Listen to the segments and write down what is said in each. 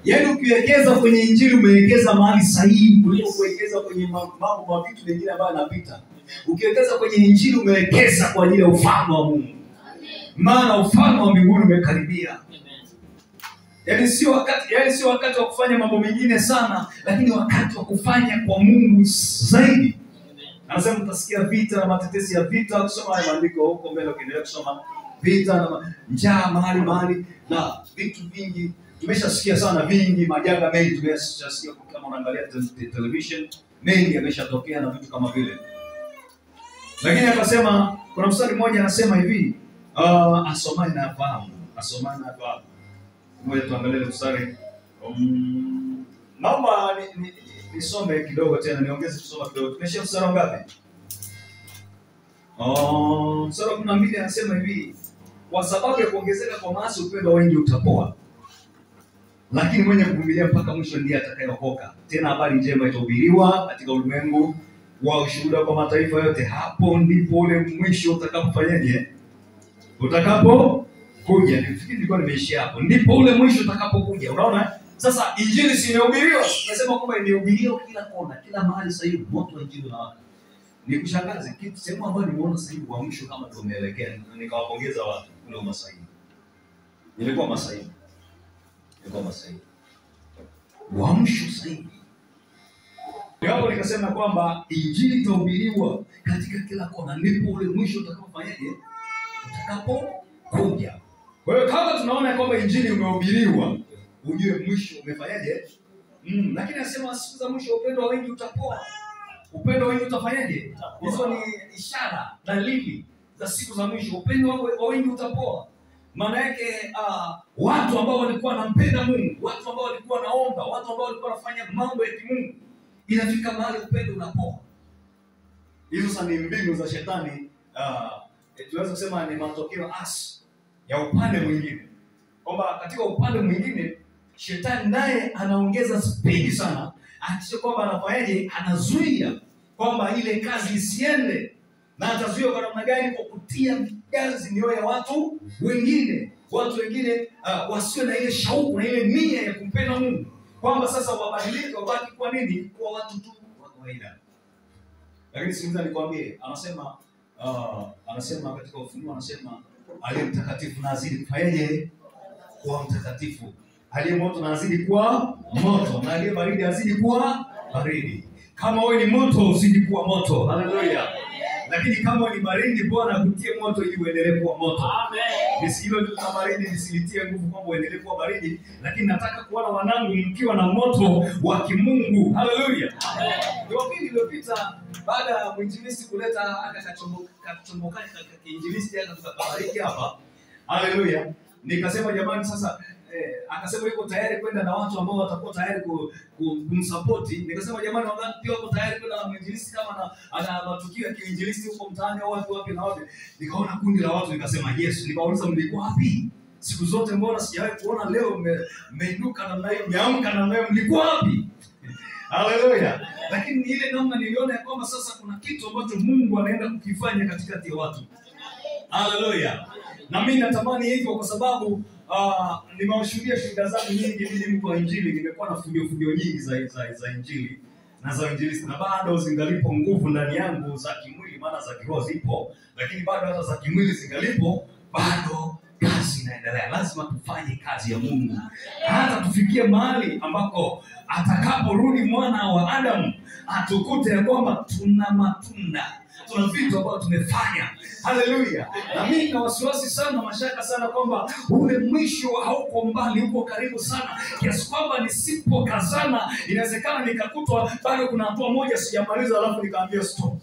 yaani ukiwekeza kwenye injili umewekeza mahali sahihi kuliko kuwekeza kwenye ma- mambo ma vitu mengine ambayo yanapita ukiwekeza kwenye injili umewekeza kwa ajili ya ufalme wa mungu maana ufalme wa mbinguni umekaribia yaani sio wakati yaani sio wakati wa kufanya mambo mengine sana lakini wakati wa kufanya kwa mungu zaidi anasema utasikia vita na matetesi ya vita kusoma haya maandiko huko mbele ukiendelea kusoma vita na ma- njaa mahali mahali na vitu vingi tumeshasikia sana vingi majanga mengi tumeshasikia kama unaangalia te- te- television mengi yameshatokea na vitu kama vile lakini akasema kuna mstari mmoja anasema hivi uh, asomaye na afahamu asomaye na afahamu moja tuangalie mstari um, naomba ni- ni- nisome kidogo tena niongeze kusoma kidogo tumeshia mstari wa ngapi Oh, mstari wa kumi na mbili anasema hivi kwa sababu ya kuongezeka kwa maasi upendo wa wengi utapoa lakini mwenye kuvumilia mpaka mwisho ndiye atakayeokoka tena habari njema itahubiriwa katika ulimwengu wa ushuhuda kwa mataifa yote hapo ndipo ule mwisho utakapofanyaje utakapokuja nifikiri nilikuwa nimeishia hapo ndipo ule mwisho utakapokuja unaona sasa injili si imehubiriwa nasema kwamba imehubiriwa kila kona kila mahali sasa hivi moto wa injili unawaka ni kushangaza kitu sehemu ambayo nimeona sasa hivi uamsho kama tumeelekea nikawapongeza watu kule umasaini ilikuwa masaini ilikuwa masaini uamsho sasa hivi hapo nikasema kwamba injili itahubiriwa katika kila kona ndipo ule mwisho utakapofanyaje utakapokuja kwa hiyo kama tunaona kwamba injili umehubiriwa ujue mwisho umefanyaje mm, lakini anasema siku za mwisho upendo wa wengi utapoa upendo wa wengi utafanyaje hizo ni ishara dalili za siku za mwisho upendo wa wa wengi utapoa maana yake uh, watu ambao walikuwa wanampenda mungu watu ambao walikuwa wanaomba watu ambao walikuwa wanafanya mambo ya kimungu inafika mahali upendo unapoa hizo sasa ni mbinu za shetani uh, tunaweza kusema ni matokeo asi ya upande mwingine kwamba katika upande mwingine shetani naye anaongeza spidi sana akisha kwamba anafanyaje anazuia kwamba ile kazi isiende na atazuia kwa namna gani kwa kutia ganzi mioyo ya watu wengine watu wengine uh, wasiwe na ile shauku na ile nia ya kumpenda mungu kwamba sasa wabadilike wabaki kwa nini kuwa watu tu wa kawaida lakini sikiliza nikwambie anasema uh, anasema katika ufunuo anasema aliye mtakatifu na azidi kufanyaje kuwa mtakatifu aliye moto na azidi kuwa moto na aliye baridi azidi kuwa baridi kama wewe ni moto uzidi kuwa moto haleluya lakini kama wewe ni baridi bwana akutie moto ili uendelee kuwa moto Nisi- hilo ndio la baridi nisilitie nguvu kwamba uendelee kuwa baridi lakini nataka kuona wanangu mkiwa na moto wa kimungu haleluya jumapili iliyopita baada ya mwinjilisti kuleta aka kachombo- kachomboka ka- kiinjilisti aka tukabariki hapa haleluya nikasema jamani sasa eh, akasema yuko tayari kwenda na watu ambao watakuwa tayari ku- ku- kumsapoti nikasema jamani wangapi pia wako tayari kwenda na mwinjilisti kama ana, ana matukio ya kiinjilisti huko mtaani au wapi wapi na wapi nikaona kundi la watu nikasema yes nikawauliza mlikuwa wapi siku zote mbona sijawahi kuona leo mme- mmeinuka namna hiyo mmeamka namna hiyo mlikuwa wapi haleluya lakini ni ile namna niliona ya kwamba sasa kuna kitu ambacho mungu anaenda kukifanya katikati ya watu haleluya na mi natamani hivyo kwa sababu uh, nimewashuhudia shuhuda zangu nyingi mimi mtu wa injili nimekuwa na fundio fundio nyingi za, za, za injili na za injilisti na bado zingalipo nguvu ndani yangu za kimwili maana za kiroho zipo lakini bado hata za kimwili zingalipo bado kazi inaendelea lazima tufanye kazi ya mungu hata tufikie mahali ambako atakaporudi mwana wa adamu atukute ya kwamba tuna matunda tuna vitu ambavyo tumefanya haleluya na mimi na wasiwasi sana mashaka sana kwamba ule mwisho hauko mbali uko karibu sana kiasi kwamba nisipokazana inawezekana nikakutwa bado kuna hatua moja sijamaliza alafu nikaambia stop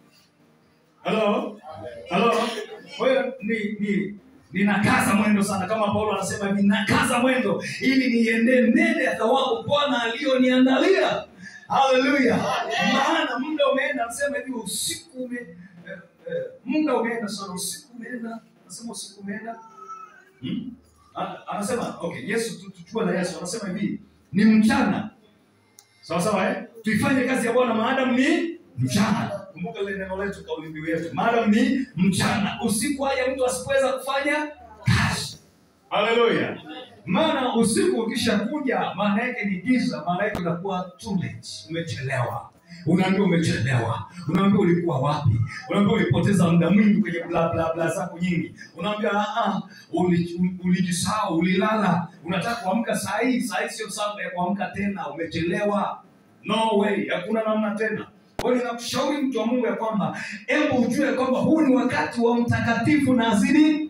halo halo kwa hiyo ni ni ninakaza mwendo sana kama paulo anasema hivi nakaza mwendo ili niendee mbele ya thawabu bwana aliyoniandalia haleluya maana muda umeenda anasema hivi usiku ume eh, eh, muda umeenda sana usiku umeenda anasema usiku umeenda hmm? A- anasema okay yesu tu- tuchukue na yesu anasema hivi ni mchana sawa sawa eh? tuifanye kazi ya bwana maadamu ni mchana kumbuka ile neno letu kauli mbiu yetu maadamu ni mchana usiku aje mtu asipoweza kufanya kazi haleluya maana usiku ukishakuja maana yake ni giza maana yake unakuwa too late umechelewa unaambia umechelewa unaambia ulikuwa wapi unaambia ulipoteza muda mwingi kwenye bla bla bla zako nyingi unaambia "Ah, ah, uli- ulijisahau ulilala unataka kuamka saa hii saa hii sio saa ya kuamka tena umechelewa no way hakuna namna tena kwa hiyo ninakushauri mtu wa mungu ya kwamba hebu ujue kwamba huu ni wakati wa mtakatifu na azidi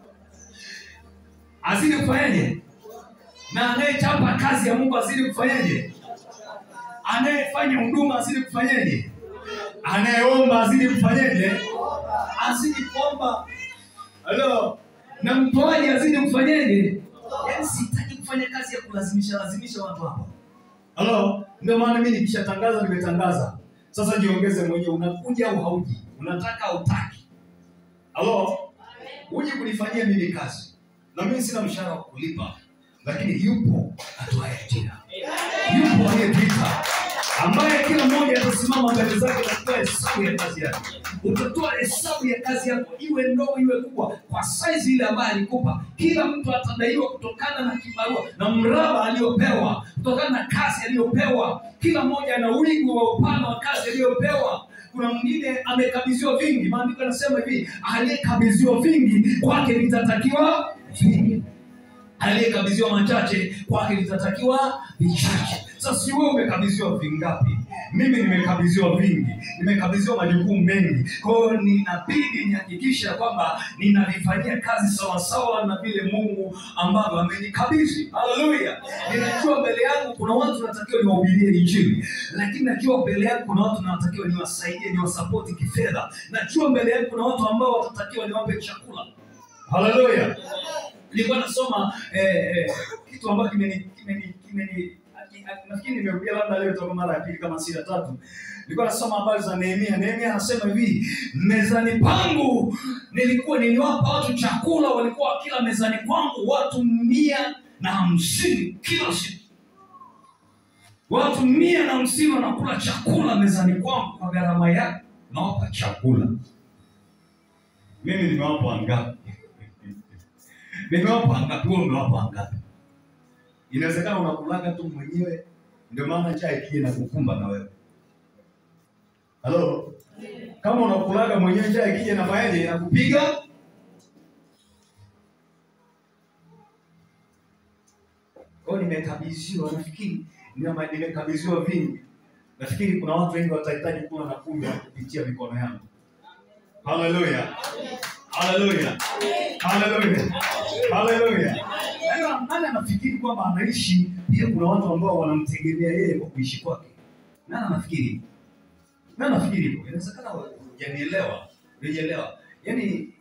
azidi kufanyaje na anayechapa kazi ya mungu azidi kufanyaje anayefanya huduma azidi kufanyaje anayeomba azidi kufanyaje azidi kuomba halo na mtoaji azidi kufanyaje yaani sitaki kufanya kazi ya kulazimisha lazimisha watu hapa halo ndio maana mimi nikishatangaza nimetangaza sasa jiongeze mwenyewe unakuja au hauji unataka au utaki halo uje kunifanyia mimi kazi na mimi sina mshahara wa kulipa lakini yupo atoaye ajira yupo aliyetuita ambaye kila mmoja atasimama mbele zake na kutoa hesabu ya kazi yake utatoa hesabu ya kazi yako iwe ndogo iwe kubwa kwa saizi ile ambayo alikupa kila mtu atadaiwa kutokana na kibarua na mraba aliyopewa kutokana na kazi aliyopewa kila mmoja ana wigo wa upana wa kazi aliyopewa kuna mwingine amekabidhiwa vingi maandiko yanasema hivi aliyekabidhiwa vingi kwake vitatakiwa vingi aliyekabidhiwa machache kwake vitatakiwa vichache sasa si wewe umekabidhiwa vingapi mimi nimekabidhiwa vingi nimekabidhiwa majukumu mengi kwa hiyo ninabidi nihakikisha kwamba ninalifanyia kazi sawasawa na vile mungu ambavyo amenikabidhi haleluya ninajua mbele yangu kuna watu natakiwa niwahubirie injili lakini najua mbele yangu kuna watu natakiwa niwasaidie niwasapoti kifedha najua mbele yangu kuna watu ambao watatakiwa niwape chakula haleluya nilikuwa nasoma eh, eh, kitu ambacho kimeni kimeni kimeni nafikiri nimerudia labda leo toka mara ya pili kama si ya tatu nilikuwa nasoma habari za nehemia nehemia anasema hivi mezani pangu nilikuwa niliwapa watu chakula walikuwa wakila mezani kwangu watu mia na hamsini kila siku watu mia na hamsini wanakula chakula mezani kwangu kwa gharama yake nawapa chakula mimi nimewapa wangapi nimewapa ngapi wewe umewapa ngapi inawezekana unakulaga tu mwenyewe ndio maana njaa ikija na kukumba na wewe halo kama unakulaga mwenyewe njaa ikija na fayaje inakupiga kwa hiyo nimekabidhiwa nafikiri nime- nimekabidhiwa vingi nafikiri kuna watu wengi watahitaji kula na kunywa kupitia mikono yangu haleluya haleluya haleluya haleluya Nani- nani anafikiri kwamba anaishi pia kuna watu ambao wanamtegemea yeye kwa kuishi kwake nani anafikiri nani anafikiri hivyo inawezekana hujanielewa hujanielewa yaani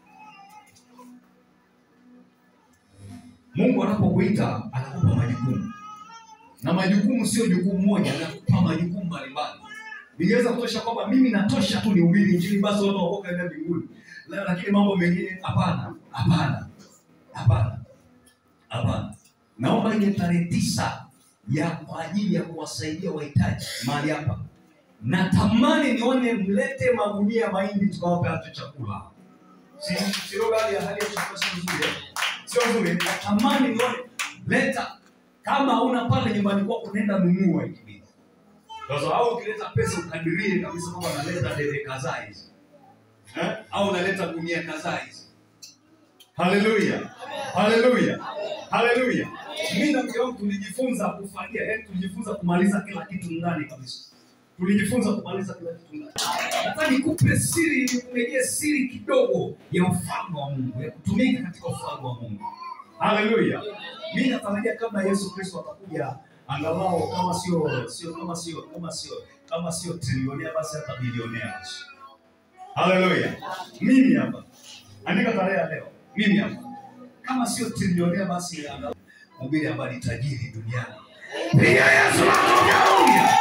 mungu anapokuita anakupa majukumu na majukumu sio jukumu moja anakupa majukumu mbalimbali ningeweza kutosha kwamba mimi natosha tu nihubiri injili basi watu wakoka enda mbinguni La- lakini mambo mengine hapana hapana hapana hapana naomba ile tarehe tisa ya kwa ajili ya kuwasaidia wahitaji mahali hapa natamani nione mlete magunia ya mahindi tukawape hatu chakula Si- sio hali ya hali ya chakula sio nzuri eh? sio nzuri natamani nione leta kama hauna pale nyumbani kwako nenda nunua ikibidi sasa au ukileta pesa ukadirie kabisa kwamba naleta debe kadhaa hizi eh? au unaleta gunia kadhaa hizi haleluya haleluya haleluya mi na mke wangu tulijifunza kufanyia yani tulijifunza kumaliza kila kitu ndani kabisa tulijifunza kumaliza kila kitu ndani nataka nikupe siri nikumegee siri kidogo ya ufalme wa mungu ya kutumika katika ufalme wa mungu haleluya mi natarajia kabla yesu kristo atakuja angalau kama sio sio kama sio kama sio kama sio trilionea basi hata bilionea basi haleluya mimi hapa andika tarehe ya leo mimi hapa kama sio trilionea basi angalau mhubiri ambaye ni tajiri duniani piga yesu makofi haleluya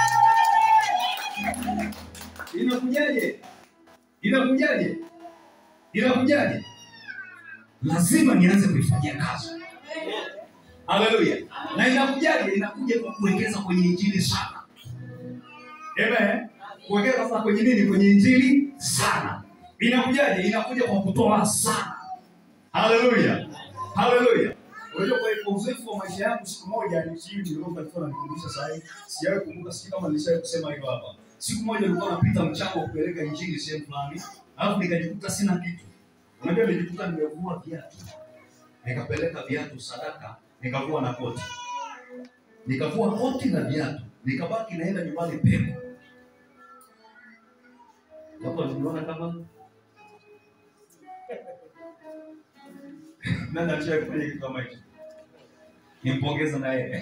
inakujaje inakujaje inakujaje lazima nianze kuifanyia kazi haleluya na inakujaje inakuja kwa kuwekeza kwenye injili sana Amen. kuwekeza sasa kwenye nini kwenye injili sana inakujaje inakuja kwa kutoa sana haleluya haleluya Unajua kwa kwa uzoefu wa maisha yangu siku moja ni sijui nilikuwa alikuwa ananikumbusha saa hii. Sijawahi kumbuka sijui kama nilishawahi kusema hivyo hapa. Siku moja nilikuwa napita mchango wa kupeleka injili sehemu fulani, alafu nikajikuta sina kitu. Unajua nilijikuta nimevua viatu. Nikapeleka viatu sadaka, nikavua na koti. Nikavua koti na viatu, nikabaki naenda nyumbani pepo. Hapo niliona kama nani alishawahi kufanya kitu kama hicho? Nimpongeza na yeye.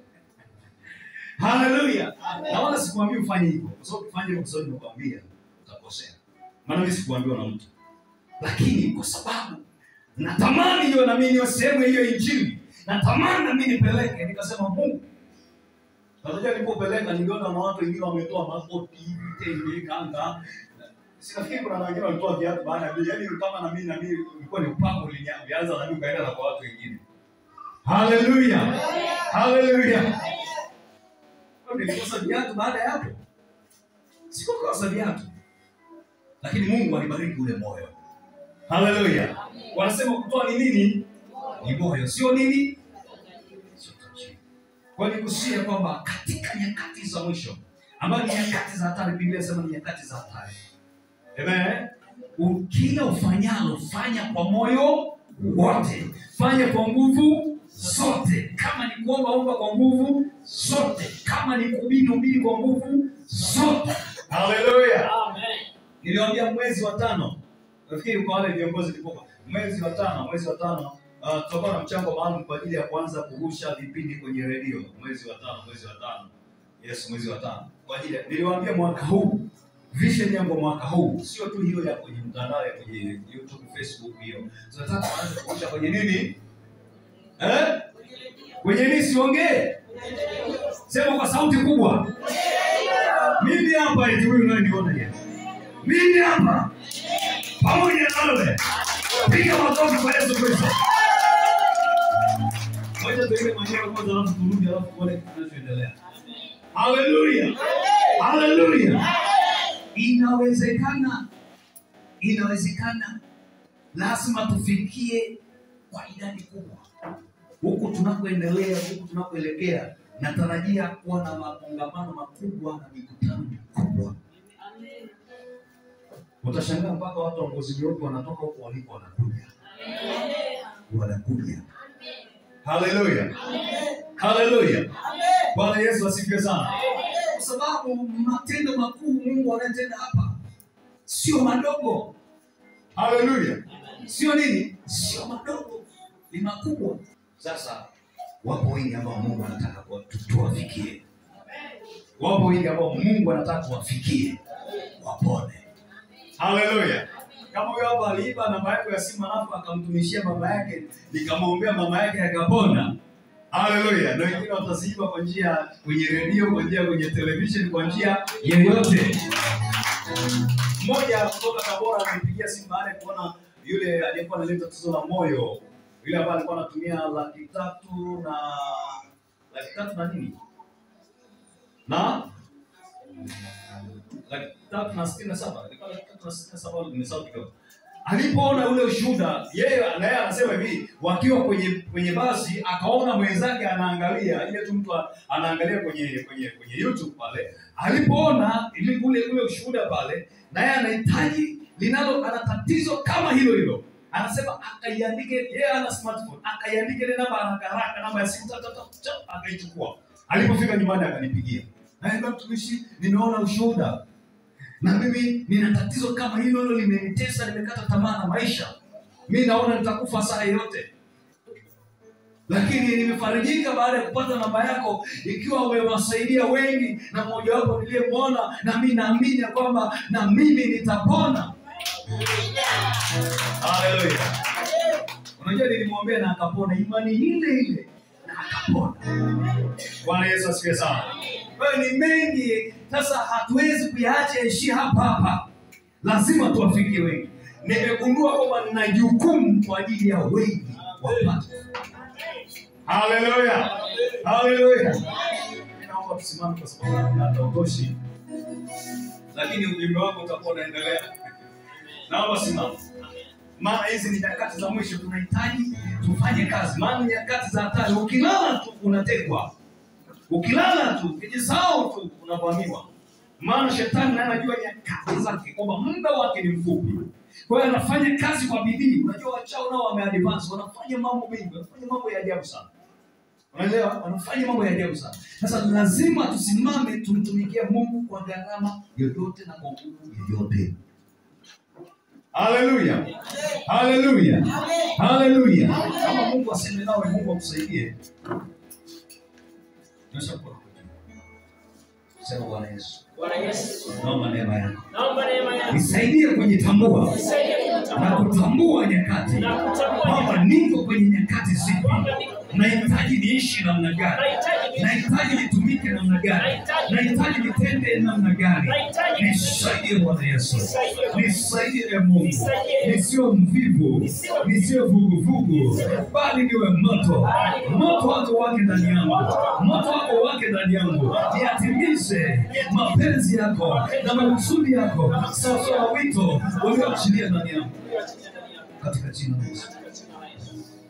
Haleluya. Na wala sikuambii ufanye hivyo. Kwa sababu ufanye hivyo kwa sababu nimekwambia utakosea. Maana mimi sikuambiwa na mtu. Lakini kwa sababu natamani hiyo na mimi niwe sehemu ya hiyo injili. Natamani na mimi nipeleke, nikasema Mungu. Unajua nilipopeleka niliona na watu wengine wametoa makoti, vitenge, kanga. Sinafikiri kuna na wengine walitoa viatu baada ya yaani kama na mimi na mimi ilikuwa ni upako ulianza na mimi ukaenda na kwa watu wengine. Haleluya. Haleluya. Nilikosa viatu baada ya hapo. Sikukosa viatu. Lakini Mungu alibariki ule moyo. Haleluya. Wanasema kutoa ni nini? Ni moyo, sio nini? Sio tajiri. Kwa hiyo nikusia kwamba katika nyakati za mwisho ambayo ni nyakati za hatari, Biblia inasema ni nyakati za hatari. Amen. U- Kila ufanyalo fanya kwa moyo wote, fanya kwa nguvu zote. Kama ni kuomba omba kwa nguvu zote, kama ni kuhubiri hubiri kwa nguvu zote. Haleluya. Niliwaambia mwezi wa tano, nafikiri kwa wale viongozi kipoka, mwezi wa tano, mwezi wa tano uh, tutakuwa na mchango maalum kwa ajili ya kuanza kurusha vipindi kwenye redio mwezi wa tano, mwezi wa tano. Yes, mwezi wa tano. Kwa ajili ya- niliwaambia mwaka huu vision yangu mwaka huu sio tu hiyo ya kwenye mtandao ya kwenye YouTube, Facebook hiyo. Tunataka kuanza kurusha kwenye nini? Eh? Kwenye nini siongee? Sema kwa sauti kubwa. Mimi hapa eti huyu unayeniona yeye. Mimi hapa pamoja nawe. Piga makofi kwa Yesu Kristo. Ngoja tuende mwenyewe kwanza alafu turudi alafu tuone kinachoendelea. Haleluya. Haleluya. Inawezekana. Inawezekana. Lazima tufikie kwa idadi kubwa. Huku tunakoendelea, huku tunakoelekea, natarajia kuwa na makongamano makubwa na mikutano mikubwa. Utashangaa mpaka watu wa ngozi nyeupe wanatoka huko waliko wanakuja, wanakuja. Haleluya, haleluya. Bwana Yesu asifiwe sana, kwa sababu matendo makuu Mungu anayetenda hapa sio madogo. Haleluya, sio nini? Sio madogo, ni makubwa. Sasa wapo wengi ambao Mungu anataka kuwa- tu- tuwafikie, wapo wengi ambao Mungu anataka tuwafikie, wapone. Haleluya. Kama huyo hapa aliiba namba yako ya simu alafu akamtumishia mama yake, nikamwombea mama yake akapona. Haleluya. Na wengine wataziiba kwa njia kwenye redio, kwa njia kwenye television, kwa njia yeyote. Mmoja kutoka Tabora amenipigia simu baada ya kuona yule aliyekuwa analeta tatizo la moyo, yule ambaye alikuwa anatumia laki tatu na laki tatu na nini na laki tatu na sitini na saba ilikuwa laki tatu na sitini na saba nimesahau kidogo. Alipoona ule ushuhuda, yeye na yeye anasema hivi, wakiwa kwenye kwenye basi, akaona mwenzake anaangalia ile tu mtu anaangalia kwenye kwenye kwenye YouTube pale. Alipoona ile ule ule ushuhuda pale, na yeye anahitaji linalo, ana tatizo kama hilo hilo, anasema akaiandike, yeye ana smartphone, akaiandike ile namba haraka haraka, namba ya simu, ta, ta, ta, ta, akaichukua. Alipofika nyumbani akanipigia, naenda mtumishi, nimeona ushuhuda na mimi nina tatizo kama hilo hilo limenitesa, nimekata tamaa na maisha, mi naona nitakufa saa yoyote, lakini nimefarijika baada ya kupata namba yako, ikiwa umewasaidia wengi na mmoja wapo niliyemwona, na mi naamini ya kwamba na mimi nitapona. Haleluya! Unajua, nilimwombea na akapona, imani ile ile na akapona. Bwana Yesu asifiwe sana. Kwa hiyo ni mengi sasa, hatuwezi kuyaacha yaishie hapa hapa, lazima tuwafikie wengi. Nimegundua kwamba nina jukumu kwa ajili ya wengi wapate. Haleluya, haleluya. Naomba tusimame kwa sababu hatutoshi, lakini ujumbe wako utakuwa unaendelea. Naomba simama. maana hizi ni nyakati za mwisho tunahitaji tufanye kazi maana ni nyakati za hatari ukilala tu unatekwa ukilala tu ukijisahau tu unavamiwa maana shetani naye anajua nyakati zake kwamba muda wake ni mfupi kwa hiyo anafanya kazi kwa bidii unajua wachao nao wameadvance wanafanya mambo mengi wanafanya mambo ya ajabu sana unaelewa wanafanya mambo ya ajabu sana sasa lazima tusimame tumtumikie mungu kwa gharama yoyote na kwa nguvu yoyote haleluya haleluya haleluya kama mungu aseme nawe mungu akusaidie nyosha mkono sema bwana yesu Bwana Yesu, naomba neema yako naomba neema yako nisaidie kujitambua nisaidie na kutambua kutambua nyakati na kutambua kwamba niko kwenye nyakati zipi nahitaji niishi namna gani nahitaji nahitaji nitumike namna gani nahitaji nitende namna gani nisaidie bwana yesu nisaidie e mungu nisiwe mvivu nisiwe vuguvugu bali niwe moto moto wako wake ndani yangu moto wako wake ndani yangu niyatimize mapenzi yako na makusudi yako sawasawa wito ulioachilia ndani yangu katika jina la yesu